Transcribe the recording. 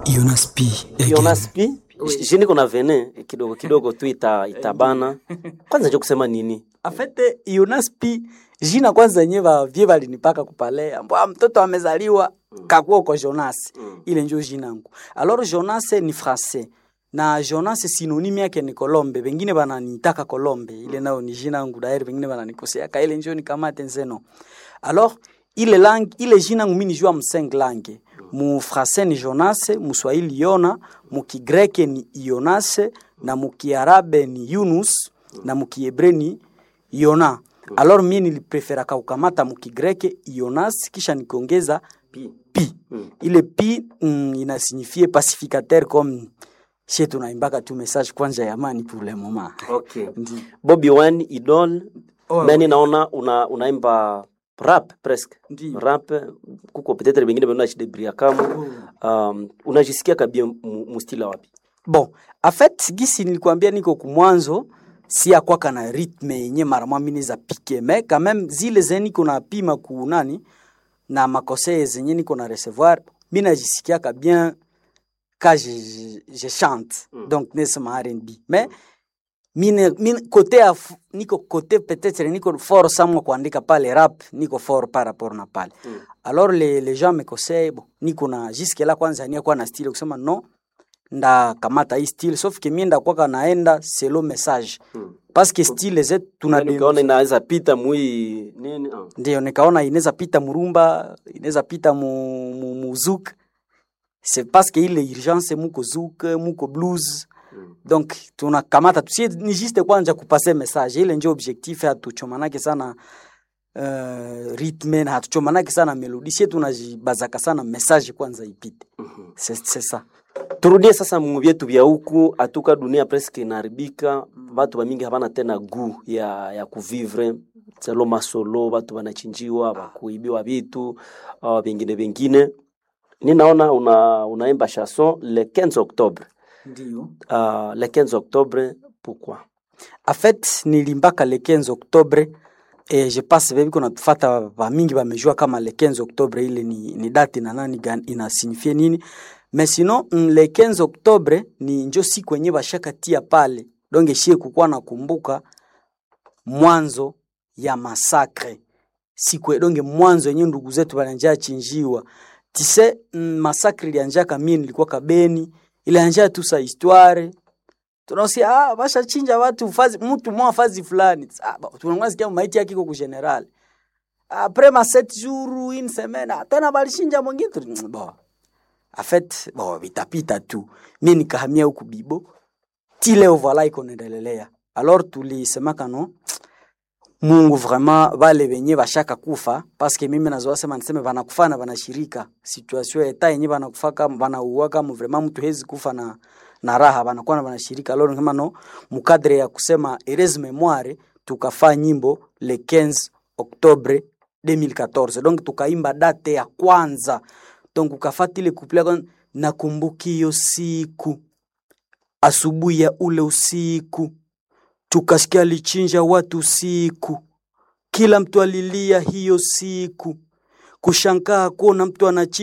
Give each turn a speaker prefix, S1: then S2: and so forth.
S1: Jonas P. again.
S2: Jonas P. Jini kuna vene kidogo kidogo tu ita, itabana. Kwanza nje kusema nini?
S3: afete Jonas P jina kwanza yenye bavye balinipaka kupale ambwa mtoto amezaliwa kakuwa uko Jonas ile njo jina yangu alors Jonas ni français na Jonas synonyme yake ni Colombe bengine bananitaka Colombe ile nao ni jina yangu dairi bengine bananikosea ka ile njo nikamate nzeno alors ile langue ile jina yangu mimi nijua mseng langue mu français ni Jonas mu Swahili Yona mu Kigreke ni Jonas na mu Kiarabe ni Yunus na mu Kiebre ni Yona. Alors mie nilipreferaka kukamata mukigreke Yonas kisha nikiongeza
S2: Pi.
S3: pi. Ile pi mm, inasignifie pacificateur comme chez tunaimbaka tu message kwanza ya amani pour le moment.
S2: Okay.
S3: Ndi.
S2: Bobby Wine Idol.
S3: Oh.
S2: Nani naona una unaimba rap presque.
S3: Ndiyo.
S2: Rap kuko peut-être bengine bana shidebria kama. Um, unajisikia kabia mu- mustila wapi?
S3: Bon, en fait gisi nilikwambia niko kumwanzo si akwaka na rythme yenye mara mwa mimi za pike mais quand même zile zenye niko na pima ku nani na makose zenye niko na recevoir mi najisikiaka bien ka je, je, je chante mm. donc nesema R&B mais mine, mine kote ya f- niko kote peut-être niko fort samwa kuandika pale rap niko fort par rapport na pale mm. alors les, les gens me conseillent bon niko na jusque là kwanza nia kwa na style kusema non nda kamata hii style sauf que mie ndakwaka naenda selo message mm. parce que style zetu tuna
S2: Yaani ukaona inaweza pita mui nini? Ah.
S3: ndio nikaona inaweza pita murumba inaweza pita mu, mu, mu zouk c'est parce que ile urgence muko zouk muko blues donc tunakamata tusie ni juste kwanza kupase message ile ndio objectif hatuchomanake sana uh, rythme na hatuchomanake sana melodi sie tunajibazaka sana message kwanza ipite c'est c'est ça
S2: turudie sasa mu vyetu vya huku atuka dunia presque inaharibika batu bamingi habana tena gu ya, ya kuvivre selo masolo batu banachinjiwa bakuibiwa vitu uh, vingine vingine ninaona una, unaimba chanson le 15 octobre
S3: ndio
S2: uh, le 15 octobre pourquoi
S3: En fait nilimbaka le 15 octobre et je pense bebi kuna tufata bamingi bamejua kama le 15 octobre ile ni, ni date na nani gani inasignifie nini mais sinon mm, le 15 octobre ni njo siku yenye bashakatia pale donc shie kukuwa nakumbuka mwanzo ya masakre siku donge mwanzo yenye ndugu zetu bananja chinjiwa tise mm, masakre ilianjaka mie nilikuwa kabeni ilianja tu sa histoire tunasia ah, bashachinja watu fazi mtu mwa fazi fulani ah, ba- tunangwa sikia maiti yake iko ku general après ma sept jours une semaine ah, tena balishinja mwingine tu- bon en fait bon vitapita tu mi nikahamia huku bibo ti leo voila iko naendelelea alors tulisemaka no mungu vraiment vale venye bashaka kufa paske mimi nazoa sema niseme banakufa na banashirika situation ya eta yenye banakufa kama banauwa kama vraiment mtu hezi kufa na na raha banakuwa na banashirika alors kama no mukadre ya kusema heureuse memoire tukafa nyimbo le 15 octobre 2014 donc tukaimba date ya kwanza donc ukafata ile couple ya nakumbuki hiyo siku asubuhi ya ule usiku tukasikia alichinja watu usiku, kila mtu alilia hiyo siku, kushangaa kuona mtu anachinja